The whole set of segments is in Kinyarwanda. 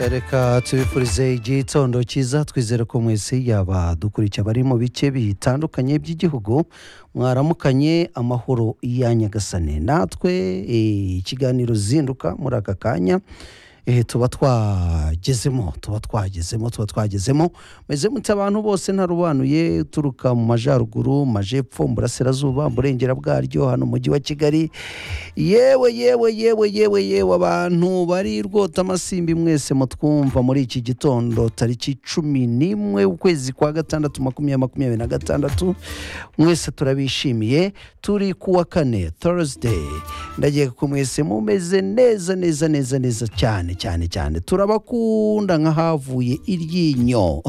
reka tubifurize igitondo cyiza twizere ko mwese yaba dukurikiye abari mu bice bitandukanye by'igihugu mwaramukanye amahoro ya nyagasane natwe eh, ikiganiro zinduka muri aka kanya eh, tuba twagezemo tuba twagezemo tuba twagezemo meze mute abantu bose ntarubanuye uturuka mu majyaruguru mu majepfo mu burasirazuba mu burengera bwaryo hano mu mujyi wa kigali yewe yewe yewe yewe yewe abantu bari rwota amasimbi mwese mutwumva muri iki gitondo tariki cumi n'imwe ukwezi kwa gatandatu makumyabiri makumyabiri na gatandatu mwese turabishimiye turi ku wa kane thursday ndagiye ko mwese mumeze neza neza neza neza cyane cyane cyane turabakunda nk'ahavuye iryinyo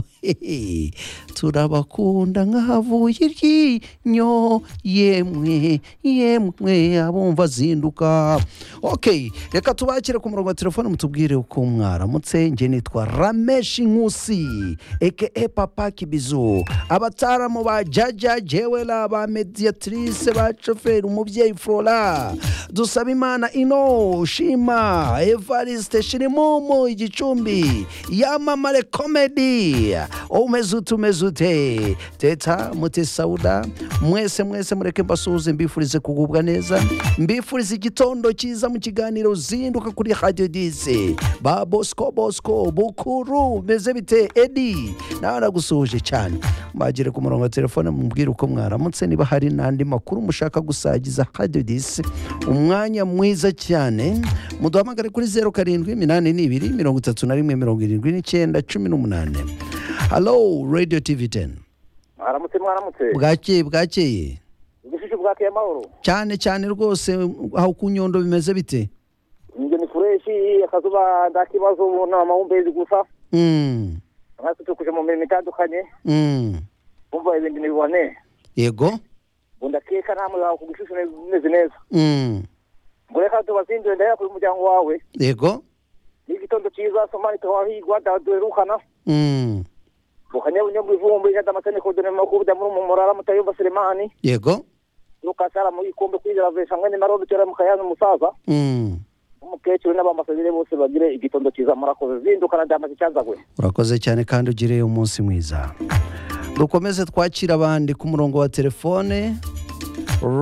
turabakunda nk'ahavuye iryinyo yemwe yemwe abumva zinduka ok reka tubakire ku murongo wa telefone mutubwire uko mwaramutse njye nitwa rameshi nkusi eke papa kibizu abataramu ba jaja jewela ba mediatrice ba shoferi umubyeyi flora dusaba imana ino shima evariste shirimumu igicumbi yamamare komedi umeze ute umeze ute teta muti sauda mwese mwese mureke mbasuhuze mbifurize kugubwa neza mbifurize igitondo cyiza mu kiganiro zinduka kuri radio dise ba bosco bosco bukuru meze bite edi nawe nagusuhuje cyane mbagire ku murongo wa telefone mubwire uko mwaramutse niba hari n'andi makuru mushaka gusagiza radio dise umwanya mwiza cyane muduhamagare kuri zeru karindwi iminani n'ibiri mirongo itatu na rimwe mirongo irindwi n'icyenda cumi n'umunani halo radio tv teni mwaramutse mwaramutse bwakeye bwakeye ubushisho bwakeye amahoro cyane cyane rwose aho ku nyundo bimeze bite njye ni fureshi akazuba nta kibazo ubu ni amahumbezi gusa Mm, nkasutse mu mirimo itandukanye mm. umva ibintu ntibibone yego ngo ndakeka namwe wawe ku gishusho bimeze neza Mm, ngo reka tubazindure ndahera kuri umuryango wawe yego ni igitondo cyiza somali tuhahigwa duherukana Mm, bukanyabunyobwa ivumbi jada amategeko dore makubuda muri umumorara mutayumva selemani yego nukasara mu gikombe kwizera vesha mwene marobe tera mukayaza umusaza Mm. umukecuru n'abambasaderi bose bagire igitondo cyiza murakoze zindukana ndamaze icyazagwe urakoze cyane kandi ugire umunsi mwiza dukomeze twakira abandi ku murongo wa telefone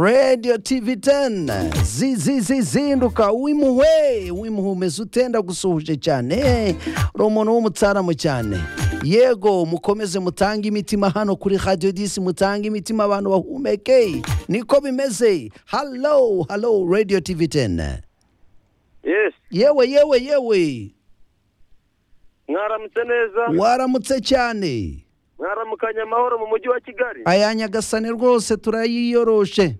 radio tv 10 zizinduka wimuhwe wimuhe umeze ute ndagusuhuje cyane Eh, uri umuntu w'umutsaramu cyane yego mukomeze mutange imitima hano kuri radio disi mutange imitima abantu bahumeke niko bimeze halo halo radio tv 10 yes yewe yewe yewe mwaramutse neza waramutse cyane mwaramukanye amahoro mu mujyi wa kigali aya nyagasane rwose turayiyoroshe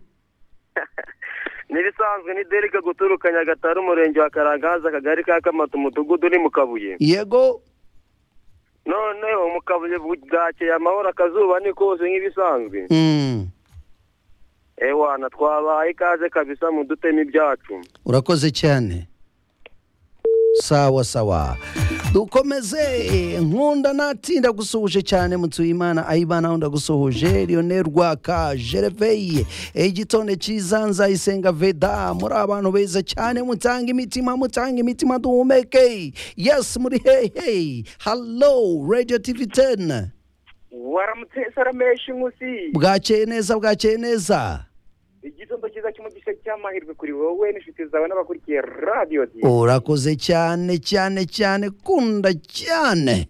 n'ibisanzwe ni derika guturuka nyagatare umurenge wa karangaza akagari ka kamata umudugudu ni mu kabuye yego noneho mu kabuye bwakeye amahoro akazuba ni kose nk'ibisanzwe Mm, ewana twabahaye ikaze kabisa mu dutema ibyacu urakoze cyane sawa sawa dukomeze nkunda natinda gusuhuje cyane mutuye imana ayimana ndagusuhuje lionel rwaka jereveye igitonde cyiza nzayisenga veda muri abantu beza cyane mutanga imitima mutanga imitima duhumeke yes muri hehe halo radio tv 10 waramutse sarameshi nkusi bwakeye neza bwakeye neza igitondo cyiza cy'umugisha cy'amahirwe kuri wowe n'inshuti zawe n'abakurikiye radiyo urakoze cyane cyane cyane kunda cyane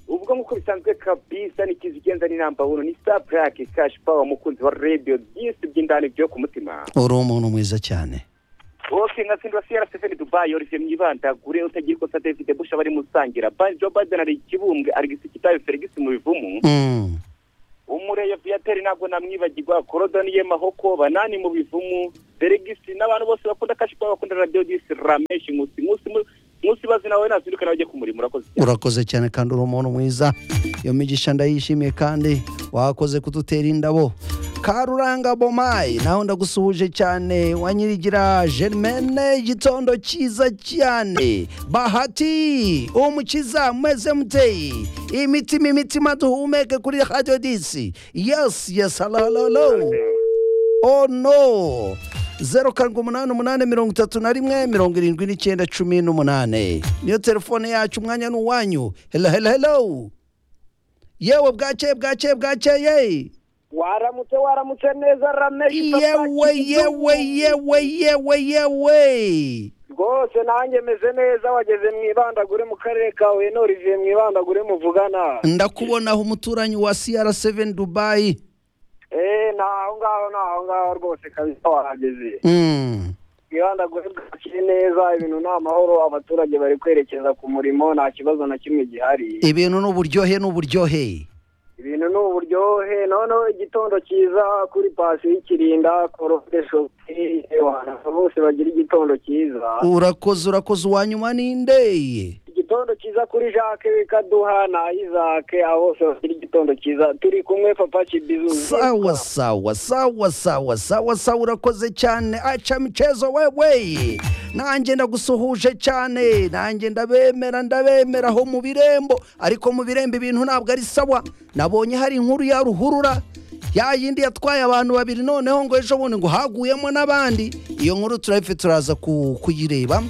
ubwo nk'uko bisanzwe kabisa n'ikizi igenza ni namba wunu ni sita purake kashi pawa mukunzi wa radiyo byinshi by'indani byo ku mutima uri umuntu mwiza cyane oke nka sindwa siyara stefani dubayi orifye mwibandagure utagira ikosa david busha bari musangira bani jo baden ari ikibumbwe arigisi kitabi feligisi mu bivumu Mm, umureye viateri ntabwo namwibagirwa korodoni ye mahoko banani mu bivumu feligisi n'abantu bose bakunda kashi pawa bakunda radiyo disi rameshi nkusi nkusi mu- nkusi bazi nawe nazinduka nawe ujye ku murimo urakoze cyane urakoze cyane kandi uri umuntu mwiza iyo migisha ndayishimiye kandi wakoze kudutera indabo karuranga bomayi nawe ndagusuhuje cyane wa nyirigira germaine igitondo cyiza cyane bahati umukiza mwese muteye imitima imitima duhumeke kuri radio disi yes yes halo halo halo Oh no! zeru karindwi umunani umunani mirongo itatu na rimwe mirongo irindwi n'icyenda cumi n'umunani niyo telefone yacu umwanya ni uwanyu helo helo helo yewe bwakeye bwakeye bwakeye waramutse waramutse neza rameshi yewe yewe yewe yewe yewe rwose nanjye meze neza wageze mu ibandagure mu karere ka huye noriviye mu ibandagure muvugana ndakubonaho umuturanyi wa CR7 Dubai eee ni aho ngaho ni aho ngaho rwose kabisa wahageze Mm. ibandagure bwakiri neza ibintu ni amahoro abaturage bari kwerekeza ku murimo nta kibazo na kimwe gihari ibintu ni uburyohe ni uburyohe ibintu ni uburyohe noneho igitondo cyiza kuri pasi y'ikirinda korode shopi abantu bose bagira igitondo cyiza urakoze urakoze uwa nyuma ninde igitondo cyiza kuri jacques bikaduha na isaac abo bose bafite igitondo cyiza turi kumwe papa kibizu sawa sawa sawa sawa sawa sawa urakoze cyane aca michezo wewe nanjye ndagusuhuje cyane nanjye ndabemera ndabemera aho mu birembo ariko mu birembo ibintu ntabwo ari sawa nabonye hari inkuru ya ruhurura ya yindi yatwaye abantu babiri noneho ngo ejo bundi ngo haguyemo n'abandi iyo nkuru turayifite turaza ku- kuyireba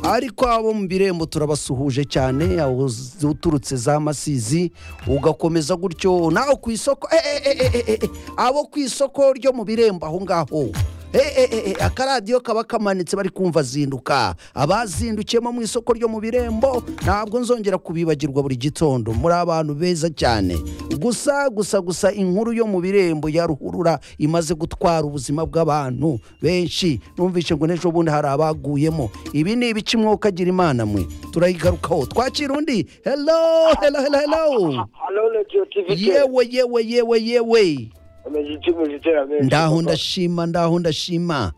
ariko abo mu birembo turabasuhuje cyane aho z- uturutse za masizi ugakomeza gutyo nawe ku isoko eh, eh, eh, eh, eh, eh, abo ku isoko ryo mu birembo aho ngaho Eh, eh, eh, eh, akaradiyo kaba kamanitse bari kumva zinduka abazindukiyemo mu isoko ryo mu birembo ntabwo nzongera kubibagirwa buri gitondo muri abantu beza cyane gusa gusa gusa inkuru yo mu birembo ya ruhurura imaze gutwara ubuzima bw'abantu benshi numvishe ngo n'ejo bundi hari abaguyemo ibi ni ibice umwuka agira imana mwe turayigarukaho twakira undi hello hello hello hello hano radiyo tivi yewe yewe yewe yewe umeze iki muziteramenshi ndaho ndashima ndaho ndashima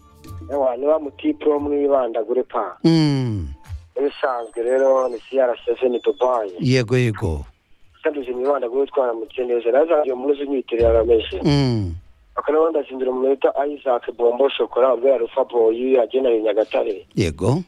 ewa niba mutipuro mwibandagure pa Mm, ibisanzwe rero ni crcf ni dubai yego yego tugeze mu ibandagure twaramutse neza nawe zanjye umuze unyitiriye arameshi Mm, akanaho ndazindira mu minota isaac bombo shokora ubwo yari ufa boyi yagenewe nyagatare yego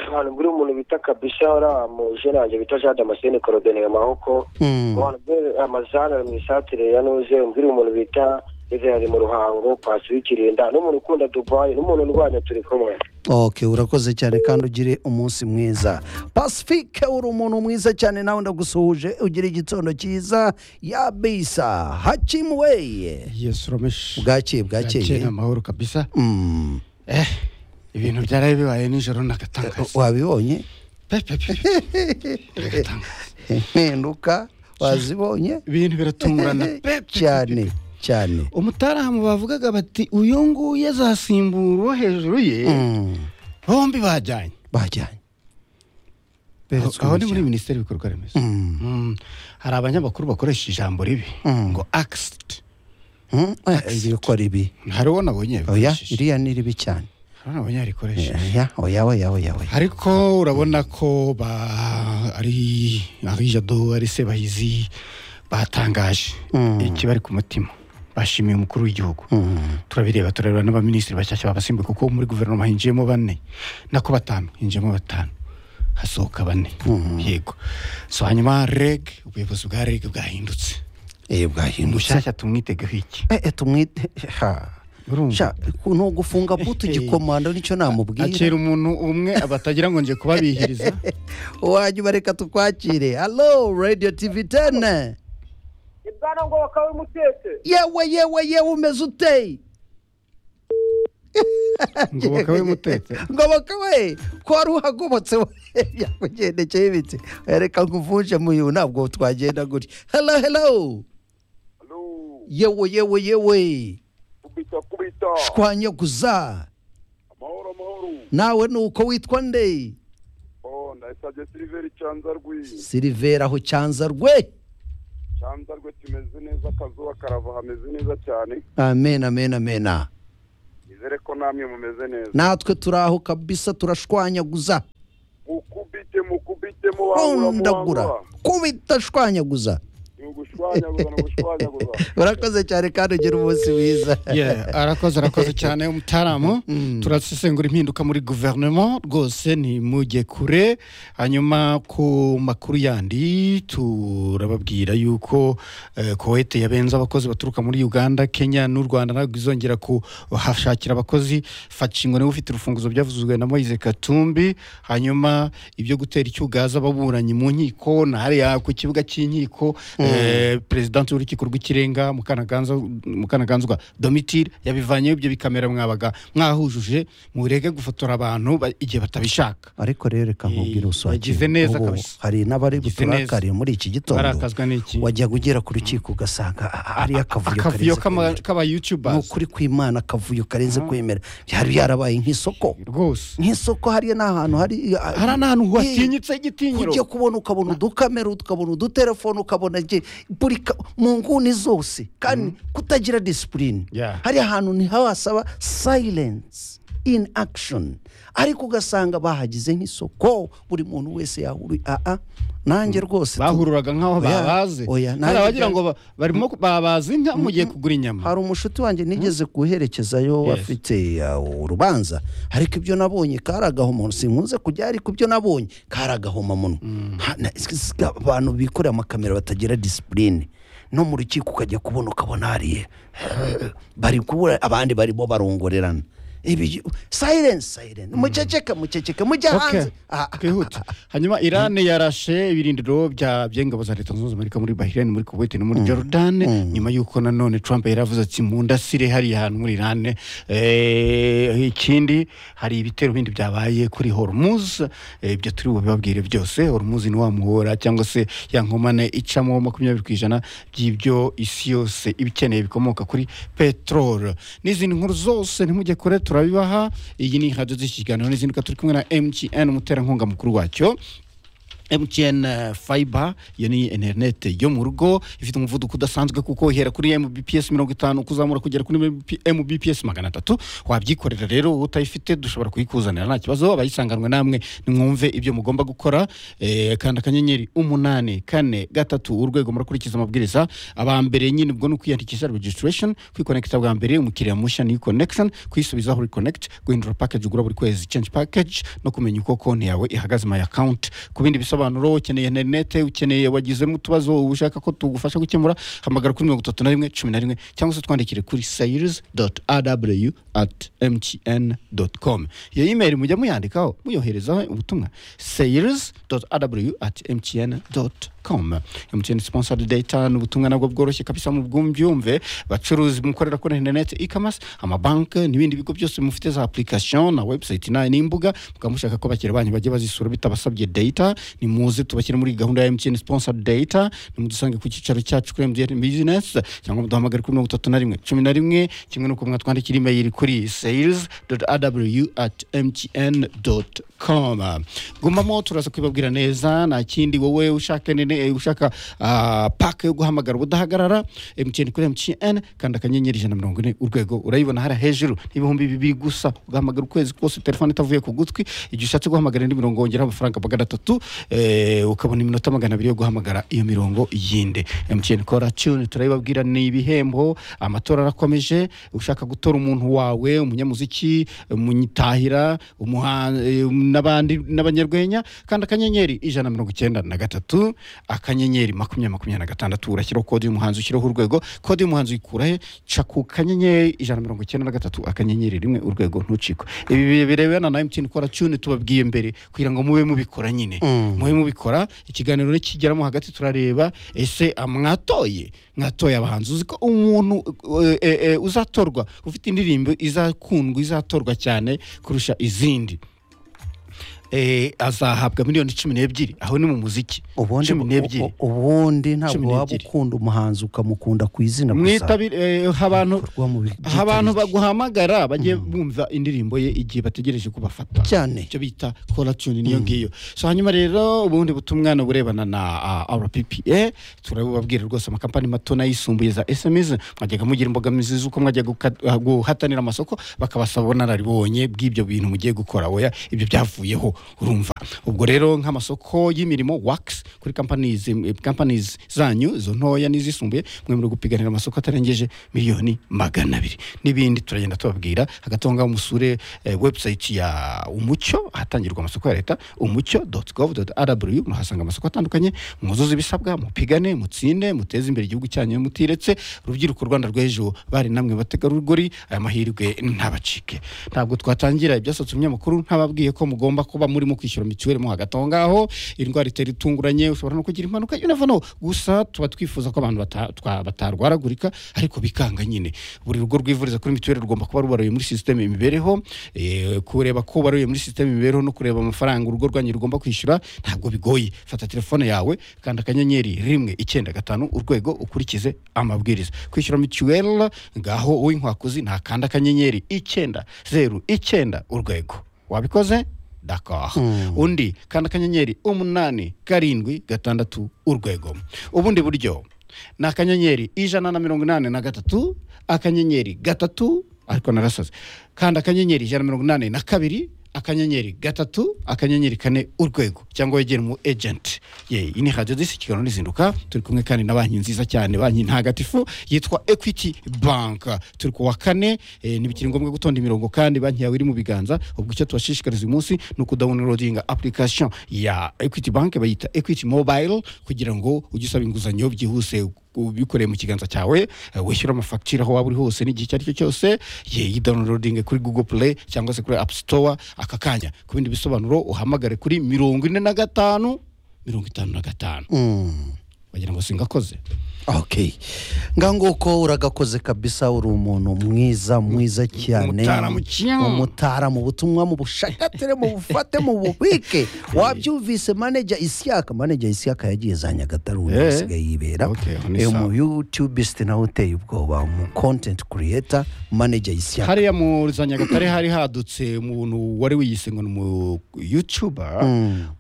ahantu buri umuntu bita kabisa uriya mujenanje bita jean damascene corodeneye mahoko Mm, abantu be amazana mu isatire ya nuze umbwira umuntu bita Israel mu ruhango pasi w'ikirinda n'umuntu ukunda Dubai n'umuntu urwanya turi kumwe ok urakoze cyane kandi ugire umunsi mwiza pasifike uri umuntu mwiza cyane nawe ndagusuhuje ugira igitondo cyiza ya bisa hakimuweye yesu rameshi bwakeye bwakeye ni bwakeye amahoro kabisa Mm, eh ibintu byaraye bibaye nijoro nagatangaza wabibonye pepepe nagatangaza impinduka wazibonye ibintu biratungurana pe, pe, pe, cyane pe. cyane umutaramu bavugaga bati uyu nguyu azasimbura uwo hejuru ye Mm, bombi bajyanye bajyanye aho beretswe aho ni muri umuryango. minisiteri y'ibikorwa remezo Mm, Mm, hari abanyamakuru bakoresha ijambo ribi Mm. ngo accident mm, eh, ibi ko ari ibi hari uwo nabonye oya yarikoresheje. iriya ni ribi cyane hari uwo nabonye yarikoresheje oya oya oya oya oya ariko urabona ko ba ari ari jado ari sebahizi batangaje Mm. ikibari ku mutima bashimiye umukuru w'igihugu Mm, turabireba turareba n'abaminisitiri bashyashya babasimbuye kuko muri guverinoma hinjiyemo bane nako batanu hinjiyemo batanu hasohoka bane yego so hanyuma reg ubuyobozi bwa reg bwahindutse eh, bwahindutse mushyashya tumwitegeho iki Eh, eh, tumwite ha Urumva? sha ni ugufunga butu igikomando nicyo namubwira akira umuntu umwe batagira ngo nje kubabihiriza wanyuma reka tukwakire halo radio tv tene ibwana ngo bakawe mutetse yewe yewe yewe umeze uteye ngo bakabe mutetse ngoboka we ko wari uhagobotse we yakugendekeye ibiti reka nkuvunje muyu ntabwo twagenda gutya hello hello yewe yewe yewe kubita kubita shwanyaguza amahoro amahoro nawe ni uko witwa nde oh ndayisabye siliveri cyanzarwi silivera aho cyanza rwe cyanzarwe tumeze neza akazuba karava hameze neza cyane amen amen amen nizere ko namwe mumeze neza natwe turi aho kabisa turashwanyaguza mukubite mukubite kundagura kubita shwanyaguza ni gushwanyagurwa no gushwanyagurwa urakoze cyane kandi ugira umunsi mwiza Yeah, arakoze arakoze cyane umutaramu turasesengura impinduka muri guverinoma rwose ntimujye kure hanyuma ku makuru yandi turababwira yuko eh, kowete yabenze abakozi baturuka muri uganda kenya n'u rwanda ntabwo izongera kuhashakira abakozi fashingo niwe ufite urufunguzo byavuzwe na moise katumbi hanyuma ibyo gutera icyugaza ababuranyi mu nkiko na hariya ku kibuga cy'inkiko eh, perezidansi w'urukiko rw'ikirenga Mukanaganza- mukanaganzwa domitire yabivanyeho ibyo bikamera mwabaga mwahujuje murege gufotora abantu ba- igihe batabishaka ariko rero reka nkubwire Eh, uswaki yagize neza ubu kabisa. hari n'abari Yagize buturakariye muri iki gitondo barakazwa n'iki wajyaga ugera ku rukiko ugasanga ari akavuyo akavuyo karenze kama- kwemera. k'abayutubers ni ukuri kw'imana akavuyo karenze kwemera byari byarabaye nk'isoko rwose nk'isoko hariya ni ahantu hari hari n'ahantu Eh, watinyitse igitinyiro ujya kubona ukabona udukamera ukabona udutelefone ukabona je- buri ka- mu nguni zose kandi kutagira disipurine Yeah. hari ahantu ntihawasaba silence in action ariko ugasanga bahagize nk'isoko buri muntu wese yahuri aa nanjye rwose tu- bahururaga nk'aho Oya, babaze oya, hari nanjye abagira bya- ngo ba- barimo ku- babaze inka mugiye kugura inyama hari umushuti wanjye nigeze guherekezayo Yes. afite uh, urubanza ariko ibyo nabonye kari agahomamunwa sinkunze kujya ariko ibyo nabonye kari agahomamunwa Ha- na- s- s- abantu bikoreye amakamera batagira disipurine no mu rukiko ukajya kubona ukabona hariya bari kubura abandi barimo barongorerana ibi silence silence muceceke muceceke mujya Okay. hanze Ah, ah, twihute hanyuma irani yarashe ibirindiro bya by'ingabo za leta zunze amerika muri bahirani muri kuwait no muri jordan nyuma y'uko nanone trump yari avuze ati mu ndasire hariya hantu muri irani Eh, ikindi hari ibitero bindi byabaye kuri hormuz Eh, ibyo turi bubibabwire byose hormuz ni wa muhora cyangwa se ya nkomane icamo makumyabiri ku ijana by'ibyo isi yose iba ikeneye bikomoka kuri peteroli n'izindi nkuru zose ntimujye kure turabibaha iyi ni radiyo z'ikiganiro n'izinduka turi kumwe na mtn umuterankunga mukuru wacyo mtn eh, fiber iyo ni interinete yo mu rugo ifite umuvuduko udasanzwe kuko ihera kuri mbps mirongo itanu kuzamura kugera kuri MP mbps magana atatu wabyikorera rero utayifite dushobora kuyikuzanira nta kibazo abayisanganwe namwe nimwumve ibyo mugomba gukora eh, kanda akanyenyeri umunani kane gatatu urwego murakurikiza amabwiriza aba mbere nyine ubwo ni ukwiyandikisha registration kwikonekita bwa mbere umukiriya mushya ni connection kuyisubizaho reconnect guhindura package ugura buri kwezi change package no kumenya uko konti yawe ihagaze my account ku bindi bisobanuro ukeneye interinete ukeneye wagizemo utubazo ushaka ko tugufasha gukemura hamagara kuri mirongo itatu na rimwe cumi na rimwe cyangwa se twandikire kuri sayirizi doti araw ati emutiyeni doti komu iyo imeri mujya muyandikaho muyoherezaho ubutumwa sayirizi doti araw ati emutiyeni doti komu emutiyeni sponsored data ni ubutumwa nabwo bworoshye kabisa mu bwumbyumve bacuruzi mukorera kuri interinete ikamasi amabanki n'ibindi bigo byose mufite za application na website na n'imbuga mukaba mushaka ko bakira banyu bajya bazisura bitabasabye data ni muze tubashyire muri gahunda ya MTN sponsor data ni mudusange ku cyicaro cyacu kuri MTN business cyangwa muduhamagare kuri mirongo itatu na rimwe cumi na rimwe kimwe n'uko mwatwandikira email kuri sales aw at mtn com gumamo turaza kwibabwira neza nta kindi wowe ushaka nene ushaka ah, pack yo guhamagara ubudahagarara MTN kuri MTN kanda akanyenyeri ijana na mirongo ine urwego urayibona hariya hejuru n'ibihumbi bibiri gusa ugahamagara ukwezi kose telefone itavuye ku gutwi igihe ushatse guhamagara indi mirongo wongeraho amafaranga magana atatu eh, ukabona iminota magana abiri yo guhamagara iyo mirongo yindi MTN kora tune turayibabwira ni ibihembo amatora arakomeje ushaka gutora umuntu wawe umunyamuziki umunyitahira umuha- eh, n'abandi n'abanyarwenya kandi akanyenyeri ijana na mirongo icyenda na gatatu akanyenyeri makumyabiri makumyabiri na gatandatu urashyiraho kode y'umuhanzi ushyiraho urwego kode y'umuhanzi uyikurahe ca ku kanyenyeri ijana na mirongo icyenda na gatatu akanyenyeri rimwe urwego ntucikwe ibi bi- birebana na emutiyeni kora cune tubabwiye mbere kugira ngo mube mubikora nyine mube mubikora ikiganiro nikigeramo hagati turareba ese ah, mwatoye mwatoye abahanzi uzi ko umuntu eh, eh, eh, uzatorwa ufite indirimbo izakundwa izatorwa cyane kurusha izindi Eh, azahabwa miliyoni cumi n'ebyiri aho ni mu muziki ubundi cumi n'ebyiri ubundi Cumi ntabwo waba n'ebyiri. ukunda umuhanzi ukamukunda ku izina gusa mwitabire eh, abantu Bikorwa mu bi- byitabiriye. abantu baguhamagara bagiye bumva indirimbo ye igihe bategereje ko bafata cyane icyo bita kora tune niyo ngiyo so hanyuma rero ubundi butumwa ni uburebana na ah, rppa turabubabwira rwose amakampani mato n'ayisumbuye za sms mwajyaga mugira imbogamizi z'uko mwajya guka- ah, guhatanira amasoko bakabasaba ubunararibonye bw'ibyo bintu mugiye gukora oya ibyo byavuyeho urumva ubwo rero nk'amasoko y'imirimo wakisi kuri companies eh, companies zanyu izo ntoya n'izisumbuye mwe muri gupiganira amasoko atarengeje miliyoni magana abiri n'ibindi turagenda tubabwira hagati aho ngaho musure eh, website ya umucyo ahatangirwa amasoko ya leta umucyo doti govu doti arabuyu muhasanga amasoko atandukanye mwuzuze ibisabwa mupigane mutsinde muteze imbere igihugu cyanyu mutiretse urubyiruko rwanda rw'ejo bari namwe bategarugori aya mahirwe ntabacike ntabwo twatangira ibyasatse umunyamakuru ntababwiye ko mugomba kuba murimo kwishyura mituweli mo hagati aho ngaho indwara itera itunguranye ushobora no kugira impanuka you never know gusa tuba twifuza ko abantu bata- twa- batarwaragurika ariko bikanga nyine buri rugo rwivuriza kuri mituweli rugomba kuba rubaruye muri sisiteme imibereho eh, kureba ko baruye muri sisiteme imibereho no kureba amafaranga urugo rwanyu rugomba kwishyura ntabwo bigoye fata telefone yawe kanda akanyenyeri rimwe icyenda gatanu urwego ukurikize amabwiriza kwishyura mituweli ngaho uwinkwakuzi ntakanda akanyenyeri icyenda zeru icyenda urwego wabikoze dakaha undi kanda akanyenyeri umunani karindwi gatandatu urwego ubundi buryo ni akanyenyeri ijana na mirongo inani na gatatu akanyenyeri gatatu ariko narasaze kanda akanyenyeri ijana na mirongo inani na kabiri akanyenyeri gatatu akanyenyeri kane urwego cyangwa wegere mu ejenti ye iyi ni radiyo disi kiganiro n'izinduka turi kumwe kandi na banki nziza cyane banki ntagatifu yitwa ekwiti banka turi ku wa kane eh, ntibikiri ngombwa gutonda imirongo kandi banki yawe iri mu biganza ubwo icyo tubashishikariza uyu munsi ni ukudawunirodinga apurikasiyo ya ekwiti banki bayita ekwiti mobayiro kugira ngo ujye usaba inguzanyo byihuse ubikoreye mu kiganza cyawe eh, wishyura amafagitire aho waba uri hose n'igihe icyo ari cyo cyose ye yidawunirodinge kuri google play cyangwa se kuri app store aka kanya ku bindi bisobanuro uhamagare kuri mirongo ine na gatanu mirongo itanu na gatanu bagira ngo singakoze okay nganguko uragakoze kabisa uri umuntu mwiza mwiza cyane Umutaramu cyane. umutaramu ubutumwa mu bushakatire mu bufate mu bubike wabyumvise manager isiyaka manager isiyaka yagiye za nyagatare ubu Eh. asigaye yibera Okay, aho ni Eh, sawa. mu yutubisite nawe uteye ubwoba mu content creator manager isiyaka hariya mu za nyagatare hari hadutse umuntu wari wiyise ngo ni umu yutuba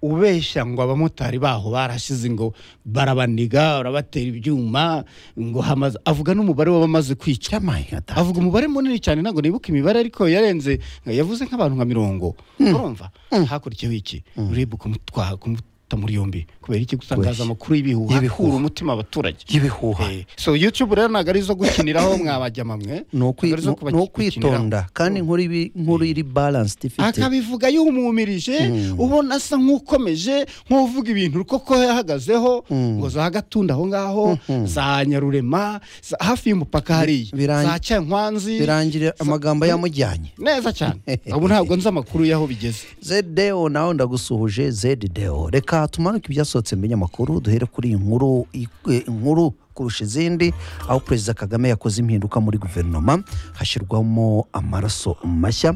ubeshya ngo abamotari baho barashize ngo barabaniga barabatera ibyuma ngo hamaze avuga n'umubare w'abamaze kwica cy'amayata avuga umubare munini cyane ntabwo nibuka imibare ariko yarenze yavuze nk'abantu nka mirongo urumva hakurikiyeho iki urebe kumutwara kumuta muri yombi kubera iki gutangaza amakuru y'ibihuha Y'ibihuha. akura umutima abaturage y'ibihuha Eh, so youtube rero ntabwo ari izo gukiniraho mwabajya mamwe ni ukwi- ntabwo ari izo ni- kuba- ni ukwitonda gukiniraho. kandi inkuru ibi- inkuru iri balanced ifite akabivuga yumumirije ubona asa nk'ukomeje nk'uvuga ibintu koko yahagazeho ngo za gatunda aho ngaho za nyarurema za- hafi y'umupaka hariya Birangi- za cyankwanzi birangira amagambo yamujyanye neza cyane ubu ntabwo nzi amakuru y'aho bigeze zedeo nawe ndagusuhuje zedeo reka tumanuke ibyasohotse mu binyamakuru duhere kuri iyi nkuru i- inkuru kurusha izindi aho perezida kagame yakoze impinduka muri guverinoma hashyirwamo amaraso mashya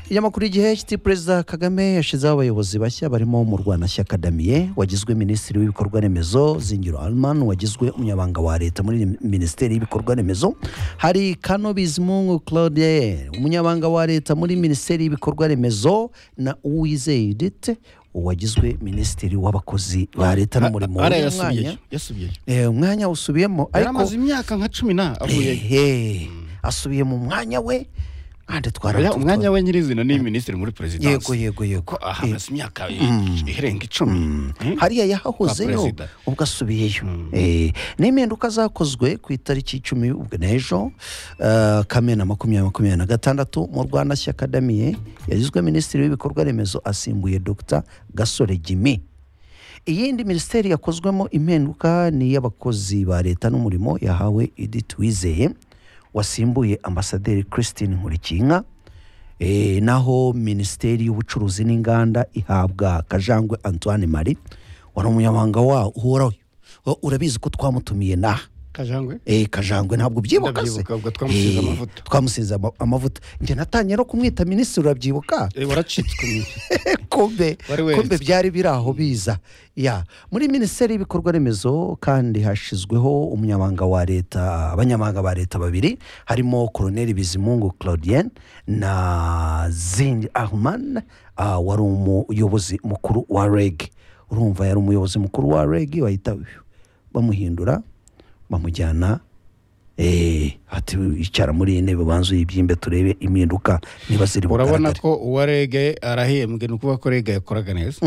Ikinyamakuru igihe kiti perezida kagame yashyizeho abayobozi bashya barimo murwanashyaka damien wagizwe minisitiri w'ibikorwa remezo zingiro alman wagizwe umunyabanga wa leta muri minisiteri y'ibikorwa remezo hari kano bizimungu claude umunyabanga wa leta muri minisiteri y'ibikorwa remezo na uwizeye Edith wagizwe minisitiri w'abakozi ba leta n'umurimo Ara Uyu yasubiyeyo mwanya- yasubiyeyo eh, umwanya usubiyemo yari ariko amaze imyaka nka cumi na avuyeyo Ehe, asubiye mu mwanya we kandi Oya, twara umwanya we nyirizina ni minisitiri muri perezidansi yego yego yego Ko aha Eh, amaze imyaka i- irenga icumi Hmm? hariya Kwa yahahozeho perezida. ubwo asubiyeyo Eh, n'impinduka zakozwe ku itariki icumi ubwo n'ejo eh, kamena makumyabiri makumyabiri na gatandatu mu rwanda shyaka damiye yagizwe minisitiri w'ibikorwa remezo asimbuye dr gasore jimmy iyindi minisiteri yakozwemo impinduka ni iy'abakozi ba leta n'umurimo yahawe edith wizeye wasimbuye ambasaderi christine nkurikinka Eh, naho minisiteri y'ubucuruzi n'inganda ihabwa kajangwe antoine marie wari umunyamabanga wa uhoraho Wo- urabizi ko twamutumiye naha kajangwe Eh, kajangwe ntabwo ubyibuka se Ndabyibuka, ubwo twamusize Eh, amavuta. twamusize ama- amavuta njye natangiye no kumwita minisitiri urabyibuka Eh, waracitswe mu- kumbe Wari wese. kumbe byari biri aho biza ya muri minisiteri y'ibikorwa remezo kandi hashyizweho umunyamabanga wa leta abanyamabanga ba leta babiri harimo koroneri bizimungu claudienne na zindi ahman ah, wari umuyobozi mukuru wa reg urumva yari umuyobozi mukuru wa reg bahita bamuhindura bamujyana Eh, ati icara muri iyi ntebe banza uyibyimbe turebe impinduka niba ziri urabona bugaragare ko uwa rege arahembwe ni ukuvuga ko rege yakoraga neza